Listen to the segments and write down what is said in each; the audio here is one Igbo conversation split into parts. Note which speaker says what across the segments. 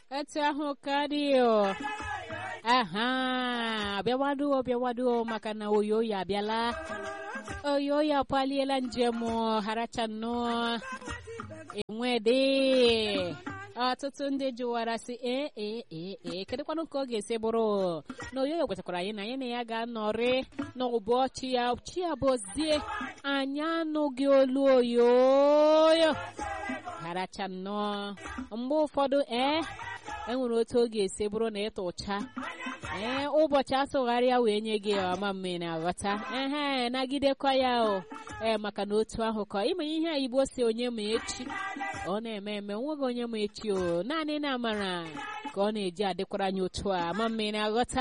Speaker 1: etu ahụ karịa aha bịawaduo bịawaduo maka na oyoyo abịala oyoyo apaliela njem harachanụ enwede ọtụtụ ndị jụwara sị ee ee ee ee kedụkwanụ ka ọ ga-esi bụrụ na oyoyo kwetakwara anyị na anyị na ya ga-anọrị n'ụbọchị ya chi ya bụzie anyị anụghị olu oyoyo haracha nnọọ mgbe ụfọdụ ee enwere otu ọ ga-esi bụrụ na ịta ụcha ee ụbọchị asụgharịa wee nye gị ọma mme na-aghọta ehe nagidekwa ya o ee maka na otu ahụ ka ime ihe a igbo si onye ma echi ọ na-eme eme nweghị onye ma echi o naanị na amara ka ọ na-eji adịkwara anyị otu a ma mme na-aghọta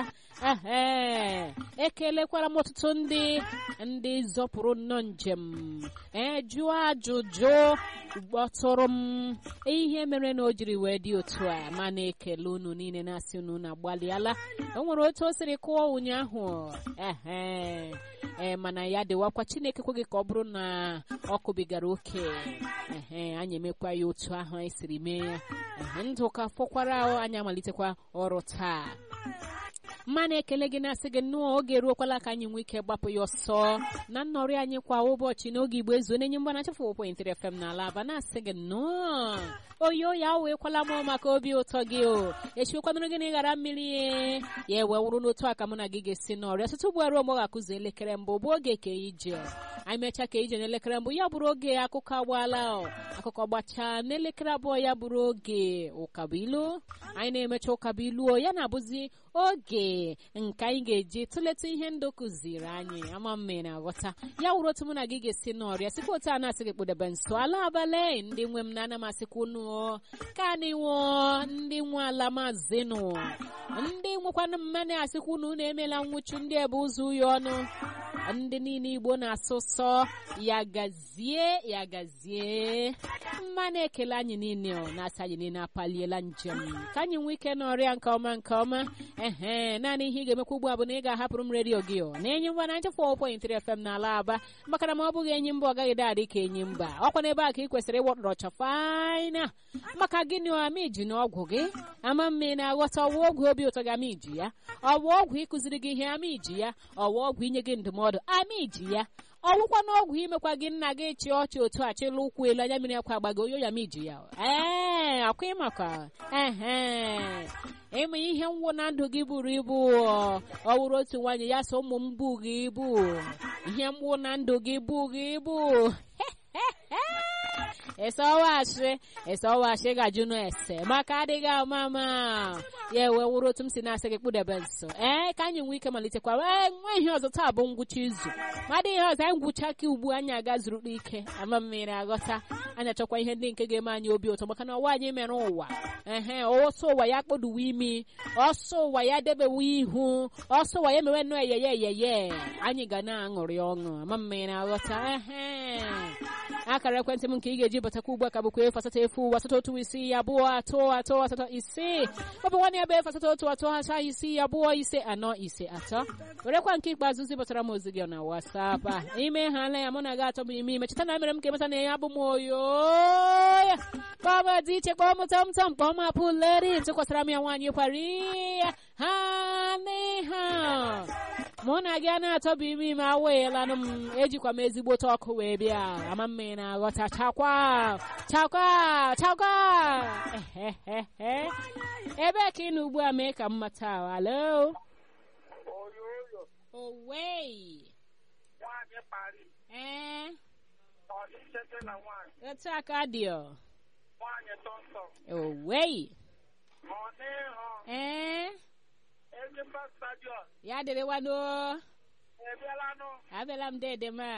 Speaker 1: ehe ekelekwara m ọtụtụ ndị ndị zọpụrụ nnọọ njem ee jụọ ajụjụ gbọtụrụ m ihe mere na o jiri wee dị otu a ma na-ekele unu niile na-asị unu na agbalịala o nwere otu o siri kụọ ụnyaahụ ehe ee mana ya dịwakwa chineke kweghị ka ọ bụrụ na ọ kụbigara oke ehe anyị emekwa ya otu ahụ anyị siri mee ya ehe ndụ ka fọkwara anyị amalitekwa ọrụ taa mma na-ekele gị na-asị gị nnọọ oge eruokwala ka anyị nwee ike gbapụ ya ọsọ na nnọrị anyị kwa ụbọchị n'oge igbo ezu na-enye mgbana chefu point fm n'ala aba na-asị gị nnọọ oyo ya weekwala m maka obi ụtọ gị o echiwekwanụrụ gị na ịghara mmiri ya ewe wụrụ n'otu aka mụ na gị ga-esi n'ọrịa site ugbu aruo mgbe ọ ga-akụzi elekere mbụ bụ oge ka ije anyị mechaa ka ije n'elekere mbụ ya bụrụ oge akụkọ agbaala akụkọ gbachaa n'elekere abụọ ya bụrụ oge ụkabuilu anyị na-emecha ụkabuilu ya na-abụzi oge nke anyị ga-eji tụleta ihe ndụ kụziri anyị ama mme na-aghọta ya wụrụ otu mụ na gị ga-esi n'ọrịa sikwa otu a na-asị gị kpụdebe nso ala abalị ndị nwe m na-ana masịkwa unu ka anyị nwụọ ndị nwe ala mazinụ ndị nwekwana mmanụ asịkwa unu na-emela nwụchu ndị ebe ụzọ uyo ọnụ ndị niile igbo na-asụ sọ ya gazie ya gazie mma na-ekele anyị niile ọ na-asị anyị niile apaliela njem ka anyị nwee ike n'ọrịa nke ọma nke ọma ehe naanị ihe ị ga-emekwa ugbu a bụ na ị ga-ahapụrụ m redio gị ọ na-enye mba na nchefụ 4.3 FM n'ala aba maka na ma ọ bụghị enyi mba ọ gaghị dadị ka enyi mba ọkwa n'ebe a ka ị kwesịrị ịwọtọrọ chọfaina maka gịnị ama iji na ọgwụ gị ama mme na-aghọta ọwa ọgwụ obi ụtọ gị ama iji ya ọwa ọgwụ ịkụziri gị ihe ama iji ya ọwa ọgwụ inye gị ndụmọdụ ama iji ya ọwụkwa n'ọgwụ imekwa gị nna gị chị ọchị otu a chịla ụkwụ elu anya mmiri akwa agbago oyo ya ma iji ya ee akwa ịmakwa ehe ịma ihe nwụ na ndụ gị buru ibu ọ wụrụ otu nwaanyị ya so ụmụ m bụ gị ibu ihe mgbu na ndụ gị bụ gị ibu eseọwashi eseọwashi gajụ n'ese maka adịghị ama ama ya ewe wụrụ otu m si na-asị gị kpụdebe nso ee ka anyị nwee ike malitekwa ee nwa ihe ọzọ taa bụ ngwụcha izu madị ihe ọzọ anyị ngwụcha ka ugbu anyị aga zuru ike ama mmiri aghọta anyị achọkwa ihe ndị nke ga-eme anyị obi ụtọ maka na ọwa anyị mere ụwa ehe ọsọ ụwa ya kpoduwe imi ọsọ ụwa ya debewe ihu ọsọ ụwa ya mewe nnọọ eyeye eyeye anyị ga na-aṅụrị ọṅụ ama mmiri aghọta ehe akara ekwentị m nke ị ga-eji batakwa ugbu a ka bụkwa efu asatọ efu asatọ otu isi abụọ atọ atọ asatọ ise ọ bụ nwanne ya bụ efu asatọ otu atọ acha isi abụọ ise anọ ise atọ werekwa nke ikpeazụ zibatara m ozi gị na wasap a ime ha ala ya mụ na gị atọ bụ ime ime cheta na mere m ka emeta na ya bụ m oyo ya kpọm dị iche kpọm tam tam kpọm apụleri tụkwasara m ya nwaanyị kwari ya ha n'iha mụ na gị a na-atọbụ ime ime aweelanụ m ejikwa m ezigbote ọkụ wee bịa ama mma ị na-aghọta chakwa chakwa chakwa ebe ka ị nọ ugbu a mee ka m mata alo owei ee etu aka dị ọ owei ee ya dịrịwanụ abịala m dede ma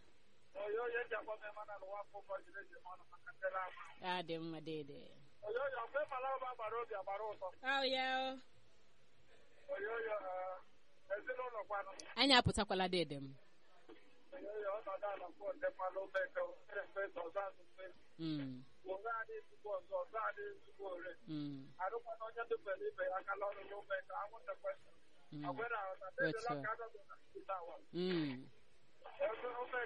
Speaker 1: ya dị mma dede ọ ya anyị apụtakwala dede m Mm. Mm. Mm.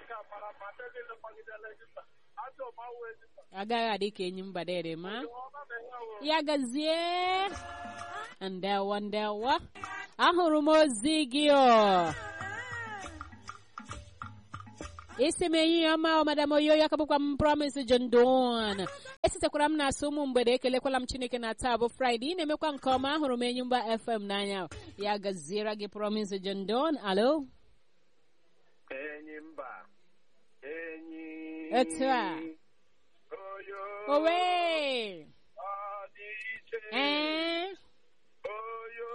Speaker 1: agaghị adị ka enyi mba dede ma ya gazie ndewo ndewo ahụrụ m ozi gị o isi m ehihie ọma ọ madam oyoyo aka bụkwa m promise John Don esitekwara m na-asụ ụmụ mgbede ekelekwala m chineke na taa bụ fraịde ị na-emekwa nke ọma ahụrụ m enyimba fm n'anya ya gaziere gị promise John Don alo
Speaker 2: enyi mba enyi
Speaker 1: Etu a.
Speaker 2: oyo
Speaker 1: owe
Speaker 2: ọdịiche
Speaker 1: ee
Speaker 2: oyo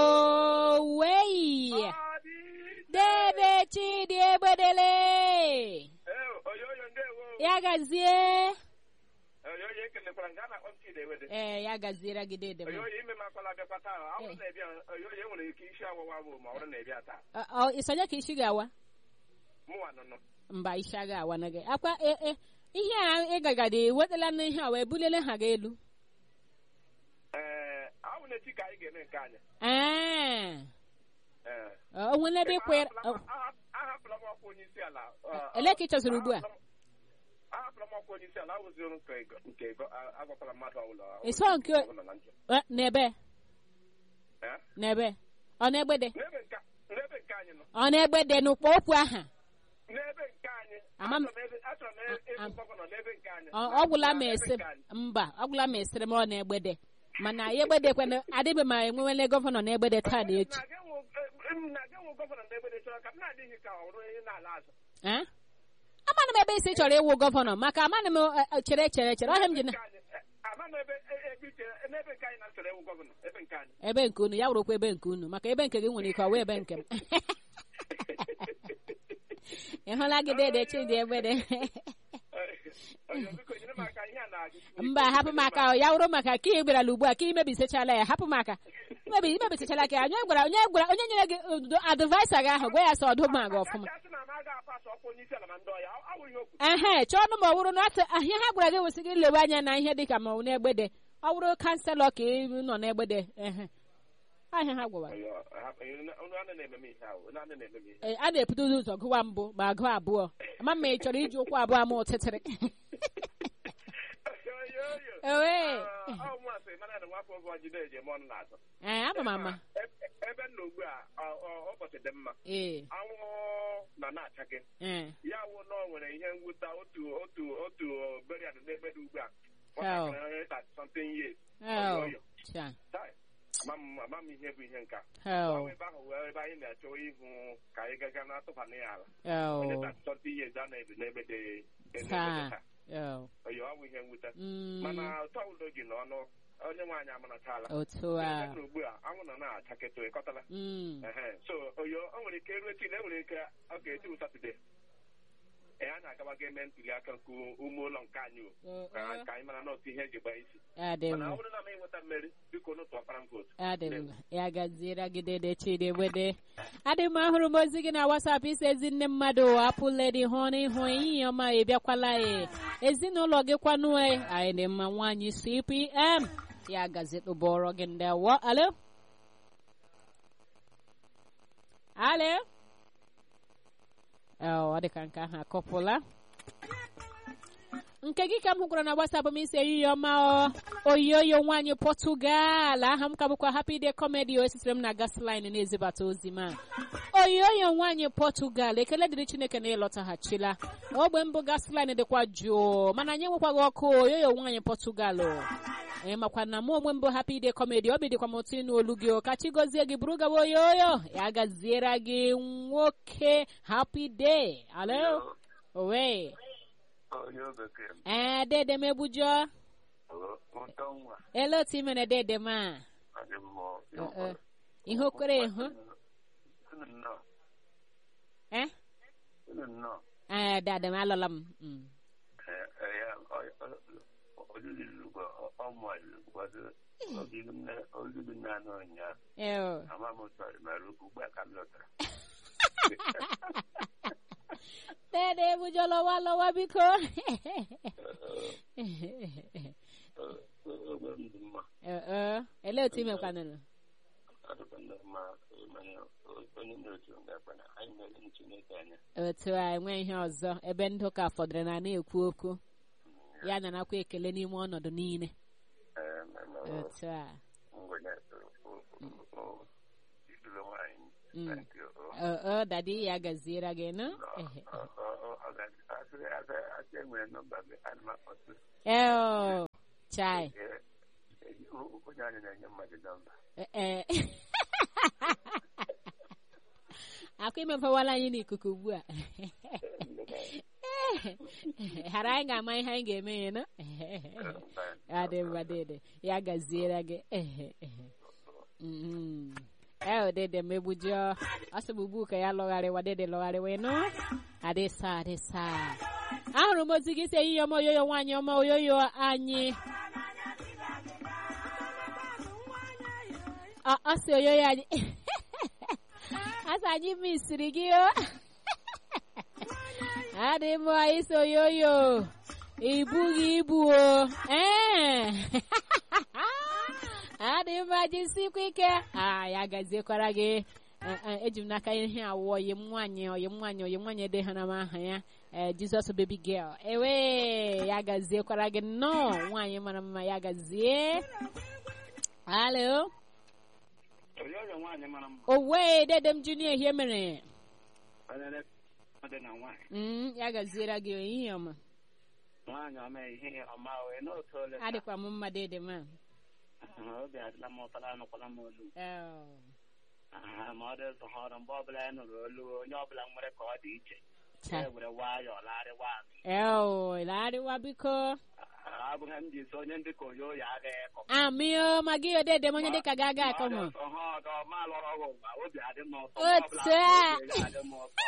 Speaker 1: owei
Speaker 2: ọdịiche
Speaker 1: dede chidi egbedele
Speaker 2: Eh, oyo oyo ndewo
Speaker 1: ya gazie
Speaker 2: oyo oyo ekelekwara nga a na-akpọ m Chidewede
Speaker 1: ee ya gaziere gị dede
Speaker 2: oyo
Speaker 1: m
Speaker 2: oyo ime makwala bịakwa taa ọ bụrụ na ịbịa oyo oyo enwere ike isi ọwụwa bụ ma ọ bụrụ na ịbịa taa
Speaker 1: Ọ- ọ, isonye ka isi ga-awa
Speaker 2: mụnwa nụnụ
Speaker 1: mba isi aga awa na gị akwa e e ihe a ịgagade wetala na ihe a wee bulele ha gị elu
Speaker 2: ee ahụ na-echi ka anyị ga-eme nke anyị
Speaker 1: ee
Speaker 2: ee
Speaker 1: o nwere ebe ịkwere
Speaker 2: ahapụla m ọkwa onye isi ala
Speaker 1: ele ka ị chọziri ugbu a
Speaker 2: ahapụla m ọkwa onye isi ala awụzi ọrụ nke ego nke ego a- agwakwala mmadụ ọbụla
Speaker 1: Ịsọ nke-
Speaker 2: ọbụla na njọ.
Speaker 1: Eh, n'ebe
Speaker 2: Eh?
Speaker 1: n'ebe ọ na-egbede
Speaker 2: n'ebe nke n'ebe nke anyị nọ
Speaker 1: ọ na-egbede n'ụkpọ okwu aha
Speaker 2: n'ebe nke anyị
Speaker 1: Ama m-
Speaker 2: achọrọ m ebe- achọrọ m e- ịbụ
Speaker 1: Am-
Speaker 2: gọvanọ n'ebe nke anyị
Speaker 1: ọ ọ gwụla m
Speaker 2: N'ebe
Speaker 1: esi
Speaker 2: nke anyị.
Speaker 1: mba ọ gwụla m esiri m ọ na-egbede mana ya egbedekwana adịbe ma enwewele gọvanọ na-egbede taa na echi
Speaker 2: Na-aga enwe- eh, m na-aga enwe gọvanọ n'ebe dị chọrọ ka m na-adịghị ka ọ bụrụ onye na-ala azụ
Speaker 1: Eh? amanụ m ebe isi chọrọ ịwụ gọvanọ maka amanụ m eh, eh, chere chere chere ọhịa m ji na
Speaker 2: Nke anyị, eh, ama m ebe e- ebe iche n'ebe nke anyị na chọrọ ịwụ gọvanọ ebe nke anyị
Speaker 1: ebe nke unu ya wụrụkwa ebe nke unu maka ebe nke gị nwere ike ọ wee ebe nke m ị hụla gị dede chidi egbede
Speaker 2: Oyo, biko nyere m aka ihe a na-agụ
Speaker 1: mba hapụ m aka ọ, ya wụrụ maka ka ị gbarala ugbu a ka imebisichala ya hapụ m aka imebi imebisichala ka ya onye gwara onye gwara onye nyere gị uh, advaisa gị ahụ gwa ya sị ọdụ ma gị ọfụma
Speaker 2: Asị na m aga apasụ ọkwa onye isi ala ma ndị ọya ọ bụ ihe o kwuru
Speaker 1: ehe chọọ ọnụ ma ọ wụrụ na asị ihe ha gwara gị wesị gị lewe anya na ihe dị ka ma ọ bụ n'egbede ọ wụrụ kanselọ ka ị nọ n'egbede ehe ahịa ha gwara
Speaker 2: Oyo, hapụ- unu anaghị na-eme m ihe ahụ unu anaghị na-eme m ihe
Speaker 1: Ee, a na-ebudo ụzọ gụwa mbụ ma gụọ abụọ ama ma ị chọrọ iji ụkwụ abụọ ama ụtịtịrị
Speaker 2: Oyo, oyo.
Speaker 1: ewe
Speaker 2: Ah, ọ mụasị mana na nwafọ oge ọjide eji eme ọnụ na-atọ
Speaker 1: ee ama m ama
Speaker 2: Ebe- ebe m nọ ugbu a ọ- ọ- ụbọchị dị mma
Speaker 1: ee
Speaker 2: anwụ nọ na-achake
Speaker 1: ee
Speaker 2: ya wụ na ọ nwere ihe mwute otu otu otu berian n'ebe dị ugbu a
Speaker 1: Hell.
Speaker 2: nwatakịrị onye thirty something years
Speaker 1: hell
Speaker 2: Oyo, oyo.
Speaker 1: cha
Speaker 2: Tai, ama m ama m ihe bụ ihe nka ọ
Speaker 1: hell
Speaker 2: bụ ebe ahụ wee ebe anyị na-achọ ịhụ ka anyị gaga na-atụbanye ya ala onye
Speaker 1: hell
Speaker 2: thirty something years a na-ebi n'ebe dị n'ebe dị
Speaker 1: taa
Speaker 2: taa.
Speaker 1: hell
Speaker 2: Oyo, ọ bụ ihe mwute
Speaker 1: Mm,
Speaker 2: mana ụtọ udo gị n'ọnụ onye nwaanyị amanataala
Speaker 1: otu a
Speaker 2: Ebe ugbu a anwụ nọ na-achaketụ ịkọtala
Speaker 1: Mm,
Speaker 2: Ehe, so oyo o nwere ike ruo echi na enwere ike ọ ga-etu satọde ee a na-agabaga eme ntuli aka nke ume ụlọ nke anyị o
Speaker 1: eh,
Speaker 2: ka
Speaker 1: eh,
Speaker 2: ka anyị mara n'otu ihe eji gbaa isi
Speaker 1: adị
Speaker 2: mana ọ
Speaker 1: mma
Speaker 2: bụrụ na m enweta mmeri biko n'otu ọkpara m vootu
Speaker 1: adị mma ya gaziere gị dede chidi egbede adị mma ahụrụ m ozi gị na wasap isi ezi nne mmadụ apụledi hụ n'ihu ehihie ọma ị bịakwala e ezinụlọ gị kwanụ e anyị dị mma nwaanyị cpm ya gazi tụbọrọ gị ndewo alo alo ọ dị ka nke ahụ akọpụla nke gị ka m hụkwara na gbasapụ m isi ehihie ọma ọ oyoyo nwaanyị pọtụgal aha m ka bụkwa happy day comedy o esitere m na gasline na-ezibata ozi m a oyoyo nwaanyị pọtụgal ekele dịrị chineke na ịlọtaghachila ogbe mbụ gasline dịkwa jụụ mana anyị enwekwaghị ọkụ oyoyo nwaanyị pọtụgal ee makwa na mụ onwe mbụ happy day comedy obi dịkwa m otu ịnụ olu gị o ka chi gozie gị bụrụ gaba oyoyo ya gaziere gị nwoke happy day alo owe
Speaker 2: onye bekee
Speaker 1: ee dede m egbujọ
Speaker 2: ụtọ nwa
Speaker 1: ele otu i mere dede m a
Speaker 2: adị mmụọ
Speaker 1: Eh, eh. ihe okwere hụ
Speaker 2: nnọọ
Speaker 1: eh
Speaker 2: nnọọ
Speaker 1: ee dede m alọla m Mm.
Speaker 2: olulu na-anọ ụnyaahụ
Speaker 1: ee o.
Speaker 2: ama m sọrọ mara okwu ugbu a ka m lọtara
Speaker 1: dede egbujọ lọwa lọwa biko
Speaker 2: ogbe m dị mma
Speaker 1: Eh, eh. ele otu i mekwanụrụ
Speaker 2: ọdụkwa ndị mma mana onye na-otu ngakwa na anyị mere chineke anya
Speaker 1: otu a enwe ihe ọzọ ebe ndị ụka fọdụrụ na na-ekwu okwu ya narakwa ekele n'ime ọnọdụ niile
Speaker 2: ee
Speaker 1: otu a
Speaker 3: ngwere iduru nwaanyị
Speaker 1: Mm.
Speaker 3: Thank you.
Speaker 1: o o dadi ya gaziere gị nụ Ehe.
Speaker 3: Ọ- ọ- ọ- ọ ga- asị asị- asị enwere nọmba gị ana m akpọtụ
Speaker 1: eo chai
Speaker 3: Ee, ee, o- onye anyị na-enye mmadụ nọmba
Speaker 1: ee akwa imefewala anyị n'ikuku ugbu a ghara anyị ga-ama ihe anyị ga-eme ya nụ adị mma dede ya gaziere gị Mhm. ee dede megbujọ ọsịgbugbu ka ya lọgharịwa dede lọgharịwa nụ adịsa adịsa ahụrụ m ozi gị si ehihie ọma oyoyo nwaanyị ọma oyoyo anyị ọ ọ sị oyoyo anyị asị anyị misiri gị o adị m isi oyoyo ibughị ibu o ee adị mma jisikwa ike a ya gaziekwara gị Eh, eh, eji m n'aka ihe awụ oyim nwaanyị oyim nwaanyị oyim nwaanyị edeghara m aha ya eh, jizọs baby girl ewe ya gaziekwara gị nnọọ nwaanyị mara mma ya gazie halo
Speaker 2: Oyoyo nwaanyị mara mma.
Speaker 1: owe dede m junior ihe mere
Speaker 2: Onye na-ede na nwaanyị.
Speaker 1: Mm, ya gaziere gị ehihie ọma
Speaker 2: Nwaanyị ọma ihe ọma wee n'otu ole taa.
Speaker 1: adịkwa m mma dede ma
Speaker 2: Ah, Obi adịla m ụtara anụkwala m olu.
Speaker 1: Oh,
Speaker 2: Ah, Ma ọ dị ụzọ ọrụ mgbe ọbụla ya nụrụ olu onye ọbụla nwere ka ọ dị iche.
Speaker 1: cha.
Speaker 2: Ya were nwayọọ larịwa azụ.
Speaker 1: Eo, larịwa biko
Speaker 2: Ah, Abụghị m ji so onye ndị ka oyoyo agaghị ekọ.
Speaker 1: amio ma gị odede m onye dịka ga-aga akọ m
Speaker 2: Ọha ọdọ ma lọrọ ọgwụ ụwa obi adị m ụtọ.
Speaker 1: Otu
Speaker 2: Mgbe ọbụla
Speaker 1: a.
Speaker 2: obi adị m ụtọ.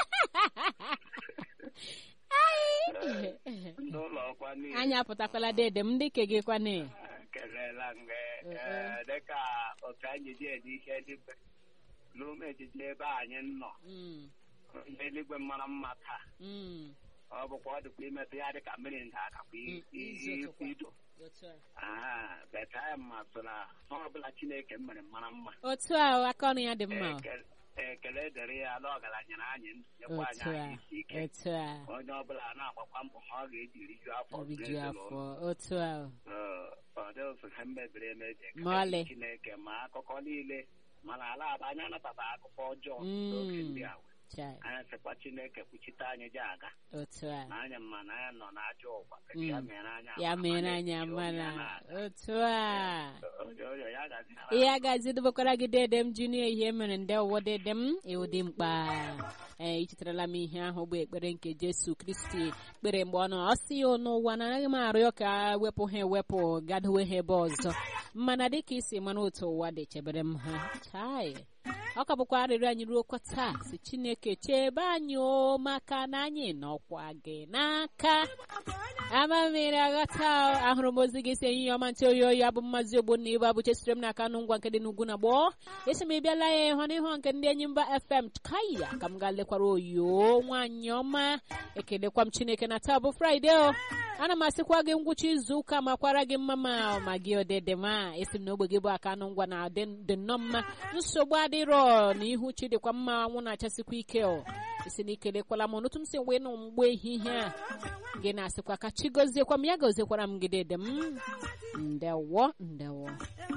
Speaker 1: Ai.
Speaker 2: Ndị ụlọ ọkwa niile.
Speaker 1: anyị apụtakwala dede m ndị ke gị kwane
Speaker 2: kelela mgbe
Speaker 1: Eh,
Speaker 2: eh, dịka otu anyị ji ede ihe eluigwe n'ume ejije ebe anyị nọ
Speaker 1: Mm,
Speaker 2: ihe eluigwe mara mma taa
Speaker 1: mm,
Speaker 2: ọ bụkwa ọ dịkwa imetụ ya dịka mmiri nda akakwa
Speaker 1: Mm, izu ụtụkwa.
Speaker 2: ido
Speaker 1: otu a.
Speaker 2: beta ma so na ọ ọbụla chineke mere mara mma
Speaker 1: otu a aka ọnụ ya dị mma
Speaker 2: Ekele- ekele dịrị ya na ọgaranyere anyị ndụ nyekwa anyị
Speaker 1: otu a
Speaker 2: anyị isi ike
Speaker 1: otu a
Speaker 2: onye ọbụla na-agbakwa mbọ ha ọ ga-eji riju afọ
Speaker 1: obiju
Speaker 2: n'ezinụlọ.
Speaker 1: afọ otu a
Speaker 2: Ee, ọ dị otu ha mebiri emebi ekele
Speaker 1: Ma ọlị.
Speaker 2: chineke ma akụkọ niile mana ala aba anyị anabata akụkọ ọjọọ
Speaker 1: Mm.
Speaker 2: n'oge ndị a
Speaker 1: chai
Speaker 2: anyị sịkwa chineke kwuchite anyị ji aga
Speaker 1: otu a
Speaker 2: na anya mma na anyị nọ n'ajọ ụwa ka
Speaker 1: Mm.
Speaker 2: ya mere anyị
Speaker 1: ya
Speaker 2: amara
Speaker 1: mere
Speaker 2: ma
Speaker 1: anyị
Speaker 2: na-eji onye
Speaker 1: amara
Speaker 2: a na-aga.
Speaker 1: otu a
Speaker 2: Onye- onye ya gazi
Speaker 1: ihe agazi dobekwara gị dede m junior ihe mere nde ụwọ dede m ịwụ dị mkpa ee ichetarala m ihe ahụ bụ ekpere nke jesu kristi kpere mgbe ọ nọ ọ sị ya n'ụwa na anaghị m arịọ ka wepụ ha ewepụ gadowe ha ebe ọzọ mana dịka isi mana otu ụwa dị chebere m ha chai ọ ka bụkwa arịrịọ anyị ruo kwa taa si chineke chebe anyị o maka na anyị nọkwa gị n'aka ama mmiri aghọta o. ahụrụ m ozi gị si ehihie ọma ntị oyi oyi abụ mmazi ogbonna ibu abụ chesiri m n'aka nụ ngwa nke dị n'ugwu na gboo esi m ịbịala ya ịhụ n'ihu nke ndị enyi mba fm kaya ka m gaa lekwara oyo nwaanyị ọma ekelekwa m chineke na taa bụ fraịde o ana m asịkwa gị ngwụcha izu ụka makwara gị mma ma ma gị odede ma esi m na ogbe gị bụ aka nụ ngwa na dị dị nnọọ mma nsogbu adịrọ na ihu chi dịkwa mma anwụ na-achasịkwa ike o isi na ikelekwala m n'otu m si wee nụ mgbe ehihie a gị na-asịkwa ka chi goziekwa m ya goziekwara m gidede m ndewo ndewo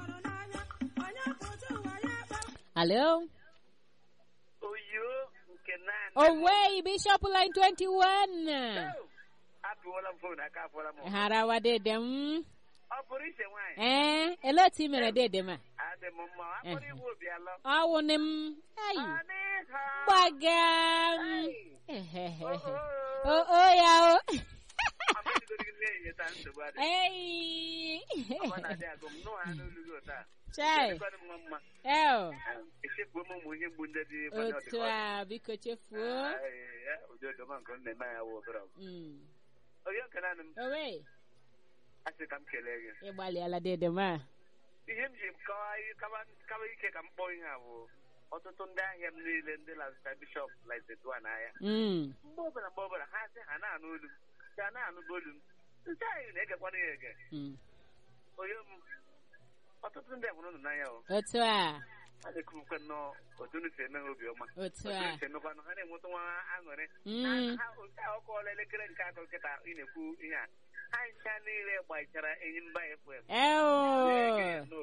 Speaker 1: alo
Speaker 2: oyo nke naanị
Speaker 1: owei bishop line 21
Speaker 2: apụọla m fon aka afọla m
Speaker 1: harawa dede m
Speaker 2: ọ pụrụ iche nwaanyị
Speaker 1: ee ele otu i mere dede m a
Speaker 2: adị m mma akpụrụ
Speaker 1: Eh.
Speaker 2: igwe obi alọ
Speaker 1: ọwụnị m ayi
Speaker 2: Ọ dịghị.
Speaker 1: gbaga m
Speaker 2: Ai.
Speaker 1: ehehehe
Speaker 2: Oh, oh.
Speaker 1: o o ya o
Speaker 2: Amadigodị gị na-enye taa nsogbu adị.
Speaker 1: ei
Speaker 2: Ọ na-adị agụ m nụ ha n'olu gị ụta.
Speaker 1: chai
Speaker 2: Dịkwanụ m mma.
Speaker 1: eo
Speaker 2: Echefuo m ụmụ ihe mgbu ndị dị kwanye
Speaker 1: otu
Speaker 2: ọdịkọ.
Speaker 1: a biko chefuo
Speaker 2: Ai, ya, ụdị odoma nke m na-eme ya wụ obere ọgụ.
Speaker 1: Mm.
Speaker 2: Onye nke naanị m
Speaker 1: owe
Speaker 2: asị ka m kelee gị.
Speaker 1: ịgbalịala dede m a
Speaker 2: Ihe m ji kawa kawa- kawa ike ka m kpọọ ihe a bụ ọtụtụ ndị ahịa m niile ndị lazụta bishọp lazedua n'ahịa
Speaker 1: Mm.
Speaker 2: mgbe ọbụla mgbe ọbụla ha sị ha na-anụ olu m sị ha na-anụba olu m nsị anyị na-egekwana ya ege
Speaker 1: Mm.
Speaker 2: onye m ọtụtụ ndị hụrụ unu n'anya o
Speaker 1: otu a
Speaker 2: a na-ekwukwe nnọọ otu unu si eme ha obiọma
Speaker 1: otu
Speaker 2: otu
Speaker 1: a
Speaker 2: unu si emekwanụ ha na-enweta nwa aṅụrị
Speaker 1: Mm.
Speaker 2: ha otu a ọkọọla elekere nke atọ nkịta ị na-ekwu ihe a ha ncha niile gbachara enyi mba fm
Speaker 1: eo
Speaker 2: na-ege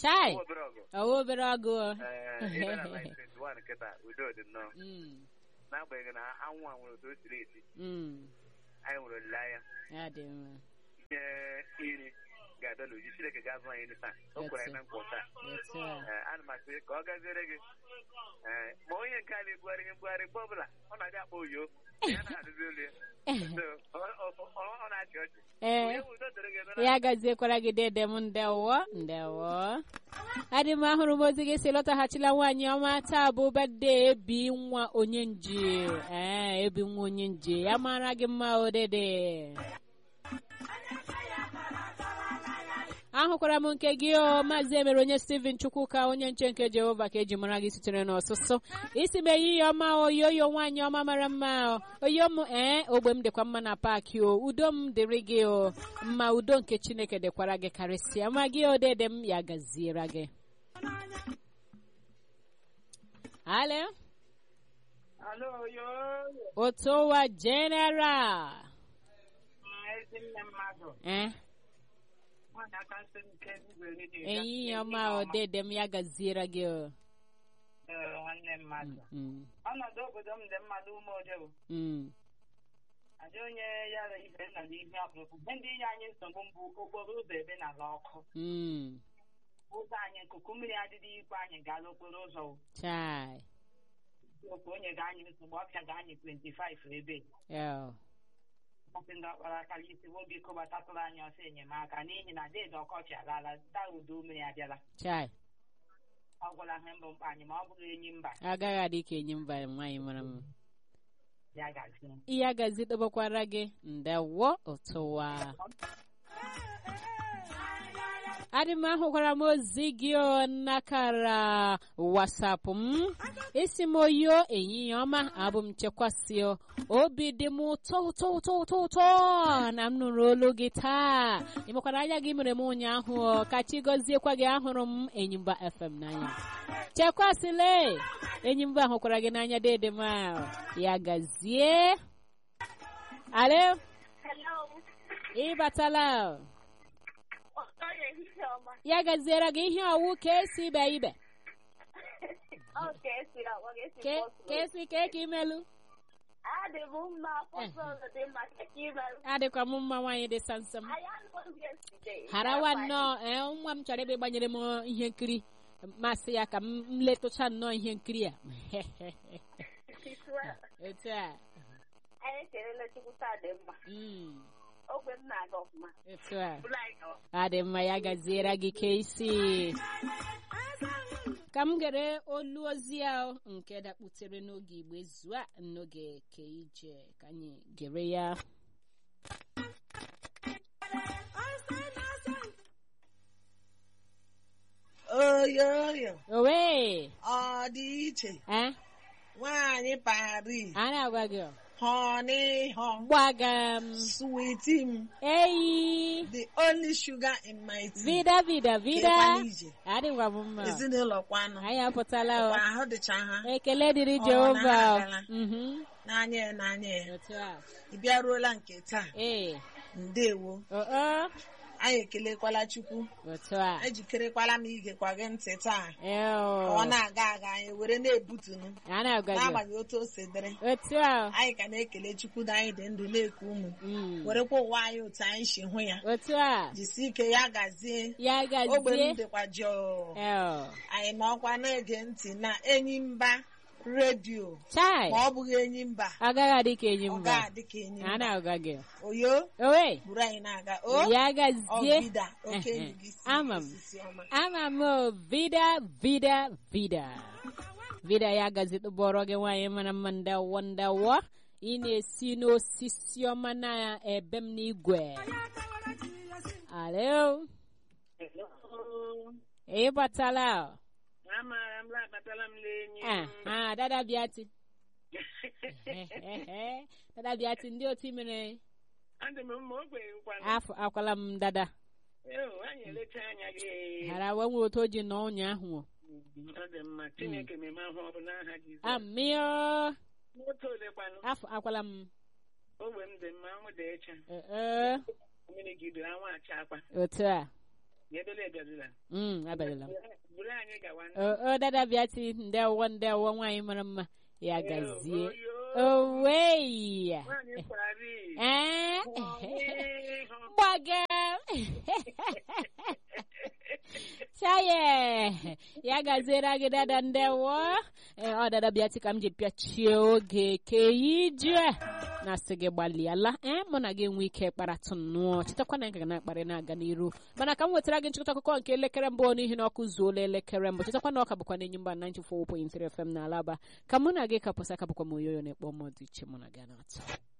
Speaker 1: chai
Speaker 3: Nwa obere ọgụ.
Speaker 1: ọwa obere ọgụ
Speaker 3: Ee, ibe na line 21 kịta udo dị nnọọ
Speaker 1: Mm,
Speaker 3: n'agbanyeghị na anwụ a nwere otu o siri esi
Speaker 1: mm,
Speaker 3: anyị nwere olileanya
Speaker 1: ya dị mma
Speaker 3: ihe iri ga-abịa n'uju Chineke ga-azụ anyị ndị taa o kwere anyị na nkwa taa
Speaker 1: otu a
Speaker 3: Ee, ana m asị ka ọ gaziere gị Ee, ma onye nke a na-ebugharị ihe mbugharị mgbe ọbụla ọ na-abịa akpọ oyo ya na-adịzi olu ya So, ọ- ọ- ọ- ọ na-achị ọchị
Speaker 1: ee
Speaker 3: onye bụ udo dịrị gị nụrụ
Speaker 1: ya gaziekwara gị dede m ndewo ndewo adị m ahụrụ m ozi gị si lọtaghachila nwaanyị ọma taa bụ bede ebi nwa onye nji ee ebi nwa onye nji ya mara gị mma odede ahụkwara m nke gị o maazị emere onye steven chukwuka onye nche nke jehova ka eji mara gị sitere n'ọsụsụ isi m ehihie ọma oyoyo nwaanyị ọma mara mma o. oyo m ee ogbe m dịkwa mma na paakị o udo m dịrị gị o mma udo nke chineke dịkwara gị karịsịa ma gị odede m ya gaziere gị ale
Speaker 4: Alo, yo,
Speaker 1: otu ụwa general
Speaker 4: ezi nne mmadụ.
Speaker 1: eh
Speaker 4: Nwaanyị aka nsị nke igwe redio.
Speaker 1: ehihie ọma odede m ya gaziere gị o
Speaker 4: Ee, nwanne mmadụ.
Speaker 1: Mm,
Speaker 4: Ọnọdụ obodo m dị mmadụ ume odewo.
Speaker 1: mm,
Speaker 4: Adị onye yara ibe nọ n'ihu ọkpụrụkpụ. Ihe ndị inye anyị nsogbu mbụ okporo ụzọ ebe na-ala ọkụ.
Speaker 1: mm.
Speaker 4: Ụzọ anyị nkuku mmiri adịghị ikwe anyị gaala okporo ụzọ. o.
Speaker 1: chai
Speaker 4: Okwu onye ga-anyị nsogbu ọbịa ga-anyị 25 ebe.
Speaker 1: yeah.
Speaker 4: Ọsị ndị ọkpara akara isi nwoke kọbatatụrụ anyị ọsọ enyemaka n'ihi na deede ọkọchị alaala taa udo mmiri abịala.
Speaker 1: chai
Speaker 4: Ọ gwụla ihe mbụ mkpa anyị ma ọ bụghị enyi mba
Speaker 1: agaghị adị ka enyi mba nwaanyị mara mma
Speaker 4: ya gazie.
Speaker 1: ihe agazi dobekwara gị ndewo ụtụwa adị m ahụkwara m ozi gị o n'akara wasapụ m isi m oyo ehihie ọma abụ m chekwasị o. obi dị m ụtọ ụtọ ụtọ ụtọ ụtọ na m nụrụ olu gị taa ịmekwara anya gị mere m ụnyaahụ o. ka chi gọziekwa gị ahụrụ m enyimba fm n'anya chekwasịle enyimba hụkwara gị n'anya dede m a. ya gazie alo
Speaker 5: Hello.
Speaker 1: ịbatala
Speaker 5: Ọtọ ehihie ọma.
Speaker 1: ya gaziere gị ihe ọwụ ka esi ibe ibe
Speaker 5: Ọ ka esi agwa gị esi
Speaker 1: Ke-
Speaker 5: bọsụ.
Speaker 1: ka esi ka ka imelu
Speaker 5: Adị m mma afọsọ ụzọ dị mma ka ka imerụ.
Speaker 1: adịkwa m mma nwaanyị dị sansam
Speaker 5: Anyị anụghị yesterday.
Speaker 1: harawa nnọọ ee nwa m chọrọ ebe gbanyere m ihe nkiri masị ya ka m m letụcha nnọọ ihe nkiri a etu a
Speaker 5: Anyị ekelele Chukwu taa dị mma.
Speaker 1: Mm,
Speaker 5: Ogbe m na-aga ọfụma.
Speaker 1: etu a
Speaker 5: Ụlọ anyị gawa.
Speaker 1: adị mma ya gaziere gị ka isi ka m gere olu ozi a nke dakputere n'oge igbo zua n'oge ke ije ka anyị gere ya
Speaker 6: oyoyo
Speaker 1: owe
Speaker 6: ọ dị iche
Speaker 1: eh
Speaker 6: nwaanyị Paris
Speaker 1: a na-agwa gị
Speaker 6: honeyho
Speaker 1: gbaga m
Speaker 6: sweetie m
Speaker 1: eyi
Speaker 6: the only sugar in my tea
Speaker 1: vida vida vida
Speaker 6: Kekwana ije.
Speaker 1: adịgwa m mma
Speaker 6: ezinụlọ kwanụ
Speaker 1: anyị apụtala o
Speaker 6: Ọkwa ahụ dịcha ha
Speaker 1: ekele dịrị
Speaker 6: Ọ,
Speaker 1: jehova
Speaker 6: na-agala.
Speaker 1: Mhm.
Speaker 6: n'anya ya n'anya ya
Speaker 1: otu a
Speaker 6: ị bịaruola nke taa
Speaker 1: ee
Speaker 6: ndewo
Speaker 1: oo
Speaker 6: anyị ekelekwala chukwu
Speaker 1: otu a
Speaker 6: ejikerekwala m igekwa gị ntị taa ka
Speaker 1: Eo.
Speaker 6: ọ na-aga aga anyị were na-ebutunu
Speaker 1: a na-agwa gị
Speaker 6: n'agbanyeghị otu o si dịrị
Speaker 1: otu a
Speaker 6: anyị ka na-ekele chukwu na anyị dị ndụ na-eku ụmụ
Speaker 1: Mm.
Speaker 6: werekwa ụwa anyị otu anyị si hụ ya
Speaker 1: otu a
Speaker 6: jisie ike ya gazie
Speaker 1: ya
Speaker 6: ogbe m
Speaker 1: gazie
Speaker 6: dịkwa jọọ
Speaker 1: Eo.
Speaker 6: anyị nọkwa na-ege ntị na enyi mba redio
Speaker 1: chai
Speaker 6: ma ọ bụghị enyi mba
Speaker 1: agaghị adị ka enyi
Speaker 6: ọ
Speaker 1: mba
Speaker 6: ga-adị ka enyi
Speaker 1: a
Speaker 6: mba
Speaker 1: na-agwa gị
Speaker 6: oyo
Speaker 1: owe
Speaker 6: buru anyị na-aga o
Speaker 1: ya gazie
Speaker 6: ọbida oke enyi gị si
Speaker 1: Ama m.
Speaker 6: osisi ọma
Speaker 1: ama m o, vida vida vida vida ya gazi tụbọrọ gị nwaanyị mara mma ndawo ndawo ị na-esi n'osisi ọma na ebe m n'igwe alo ị batala
Speaker 4: Amaara m labatala m n'enyi.
Speaker 1: ah ah, dada bịati dada bịati ndị otu mere
Speaker 4: Adị m mma ogbenye nkwanụ.
Speaker 1: afọ akwala m dada
Speaker 4: Ewu, anyị elecha anya gị.
Speaker 1: hara we nwere otu o ji nọ ụnyaahụ o.
Speaker 4: Ọ dị mma. Chineke meme ahụ ọ bụ n'aha Jizọs.
Speaker 1: amịọ
Speaker 4: Nwoke ole kwanụ?
Speaker 1: afọ akwala m
Speaker 4: Ogbe m dị mma, anwụ dị ịcha.
Speaker 1: ee
Speaker 4: Mmiri gidere anwụ acha akwa.
Speaker 1: otu a
Speaker 4: ya ebele ebịazila
Speaker 1: Mm, abịarịla m
Speaker 4: buru anyị gawa
Speaker 1: o o, dada bịati ndewo ndewo nwaanyị mara mma ya gazie
Speaker 4: Oyo,
Speaker 1: owei
Speaker 4: nwaanyị Paris.
Speaker 1: ee
Speaker 4: Ọmịịhụ.
Speaker 1: gbaga chaye ya gaziere gị dada ndewo ee ọ dada bịati ka m ji pịachie oge ke ije na-asị gị gbalịala ee mụ na gị enwe ike kparatụ nnụọ chetakwa na anyị ga na-akparị na-aga n'iru mana ka m wetara gị nchịkọta akụkọ nke elekere mbụ n'ihi na ọkụ zuola elekere mbụ chetakwa na ọka bụkwa n'enyi mba 94.3 FM na alaba ka mụ na gị kapụsa ka bụkwa m oyoyo na-ekpọ mmadụ iche mụ na gị na-atụ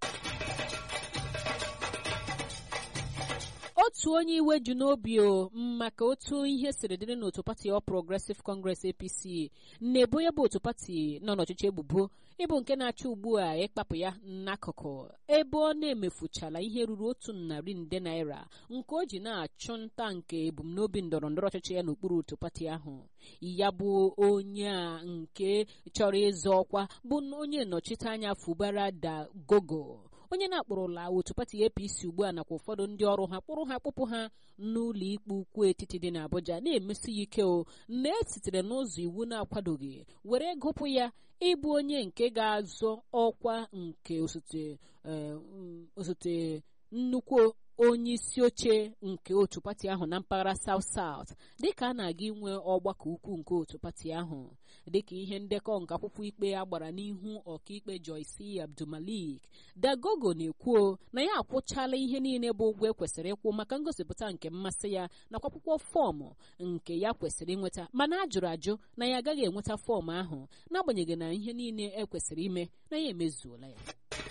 Speaker 1: otu onye iwe ju n'obi o maka otu ihe siri dịrị n'otu pati ọ progressive congress apc na-ebo ya bụ otu pati nọ n'ọchịchị ebubo ịbụ nke na-achọ ugbu a ịkpapụ ya n'akụkụ ebe ọ na-emefuchala ihe ruru otu narị nde naira nke o ji na-achụ nta nke ebumnobi ndọrọ ndọrọ ọchịchị ya n'okpuru otu pati ahụ ya bụ onye a nke chọrọ ịzọ ọkwa bụ onye nnọchite anya fubara da gogo onye na-akpụrụla otu pati apc ugbu a nakwa ụfọdụ ndị ọrụ ha kpụrụ ha kpụpụ ha n'ụlọ ikpe ukwu etiti dị n'abuja na-emesi ya ike o na esitere n'ụzọ iwu na-akwadoghị were gụpụ ya ịbụ onye nke ga-azọ ọkwa nke osote eh, mm, osote nnukwu onye isi oche nke otu pati ahụ na mpaghara South South dịka a na-aga inwe ọgbakọ ukwu nke otu pati ahụ dịka ihe ndekọ nke akwụkwọ ikpe a gbara n'ihu ọkaikpe Joyce Abdulmalik Dagogo na-ekwuo na ya akwụchala ihe niile bụ ụgwọ ekwesịrị ịkwụ maka ngosipụta nke mmasị ya nakwa akwụkwọ fọọmụ nke ya kwesịrị ịnweta mana a jụrụ ajụ na ya agaghị enweta fọọmụ ahụ n'agbanyeghị na ihe niile ekwesịrị ime na ya emezuola ya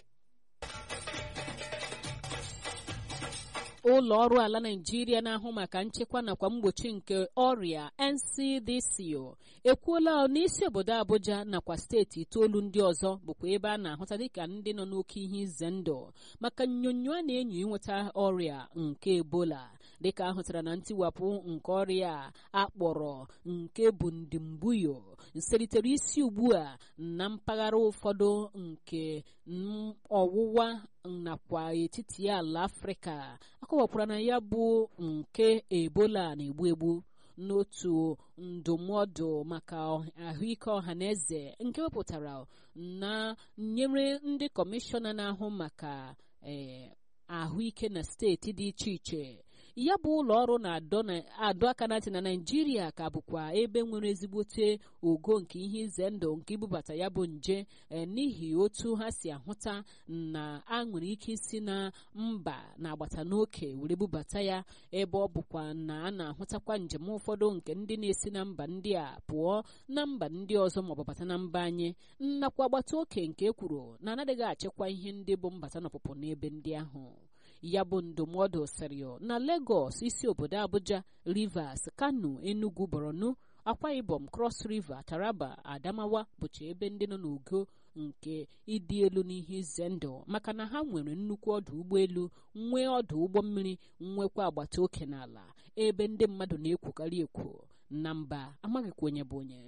Speaker 1: ụlọ ọrụ ala Naịjirịa na-ahụ maka nchekwa nakwa mgbochi nke ọrịa NCDC ekwuola n'isi obodo Abuja nakwa steeti itoolu ndị ọzọ bụkwa ebe a na-ahụta dịka ndị nọ n'oke ihe ize ndụ maka nnyonyo a na-enyo inweta ọrịa nke Ebola dịka ahụtara na ntiwapụ nke ọrịa a akpọrọ nke bụ ndimbuyo selitere isi ugbu a na mpaghara ụfọdụ nke ọwụwa nakwa etiti ala Afrịka akọwakwara na ya bụ nke Ebola na-egbu egbu n'otu ndụmọdụ maka ahụike ọha na eze nke wepụtara na nyere ndị kọmishọna na-ahụ maka ahụike na steeti dị iche iche ya bụ ụlọ ọrụ na-adọ aka na ntị na naijiria ka bụkwa ebe nwere ezigbote ogo nke ihe ize ndụ nke ibubata ya bụ nje n'ihi otu ha si ahụta na a nwere ike isi na mba na-agbata n'oke were bubata ya ebe ọ bụkwa na a na-ahụtakwa njem ụfọdụ nke ndị na-esi na mba ndị a pụọ na mba ndị ọzọ maọbụ bata na mba anyị nnakwa agbata oke nke ekwuru na anaghị achịkwa ihe ndị bụ mbata na ọpụpụ n'ebe ndị ahụ ya bụ ndụmọdụ sịrị na Lagos isi obodo Abuja Rivers Kano Enugu Borno Akwa Ibom Cross River Taraba Adamawa bụcha ebe ndị nọ n'ogo nke ịdị elu n'ihe ize ndụ maka na ha nwere nnukwu ọdụ ụgbọelu nwee ọdụ ụgbọ mmiri nwekwa agbata oke n'ala ebe ndị mmadụ na-ekwukarị ekwo na mba amaghịkwa onye bụ onye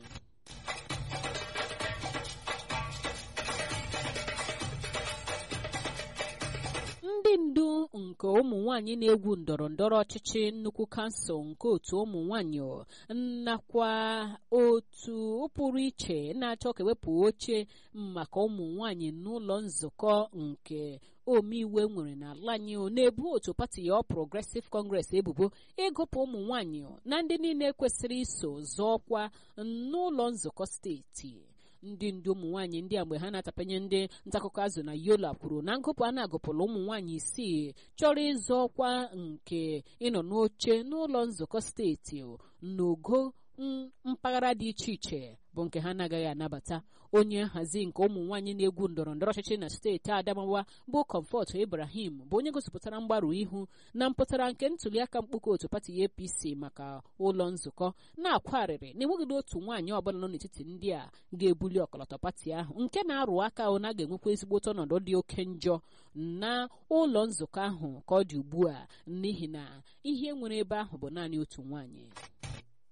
Speaker 1: ndị ndu nke ụmụ nwanyị na-egwu ndọrọ ndọrọ ọchịchị nnukwu kansụl nke otu ụmụ nwanyị nakwa otu pụrụ iche na-achọ ka ewepụ oche maka ụmụ nwanyị n'ụlọ nzukọ nke omeiwu nwere n'ala anyị na-ebu otu pati ya Progressive Congress ebubo ịgụpụ ụmụ nwanyị na ndị niile kwesịrị iso zọọkwa n'ụlọ nzukọ steeti ndị ndu ụmụ nwaanyị ndị a mgbe ha na-atapanye ndị ntaakụkọ azụ na yola kwuru na ngụpụ a na-agụpụrụ ụmụ nwaanyị isii chọrọ ịzọ ọkwa nke ịnọ n'oche n'ụlọ nzukọ steeti n'ogo mpaghara dị iche iche bụ nke ha na-agaghị anabata onye nhazi nke ụmụ nwaanyị na-egwu ndọrọ ndọrọ ọchịchị na steeti Adamawa bụ Comfort Ibrahim bụ onye gosipụtara mgbarụ ihu na mpụtara nke ntuliaka mkpụkọ otu pati APC maka ụlọ nzukọ na-akwarịrị na enweghị otu nwaanyị ọbụla nọ n'etiti ndị a ga-ebuli ọkọlọtọ pati ahụ nke na-arụ aka na ga-enwekwa ezigbote ọnọdụ dị oke njọ na ụlọ nzukọ ahụ ka ọ dị ugbu a n'ihi na ihe nwere ebe ahụ bụ naanị otu nwaanyị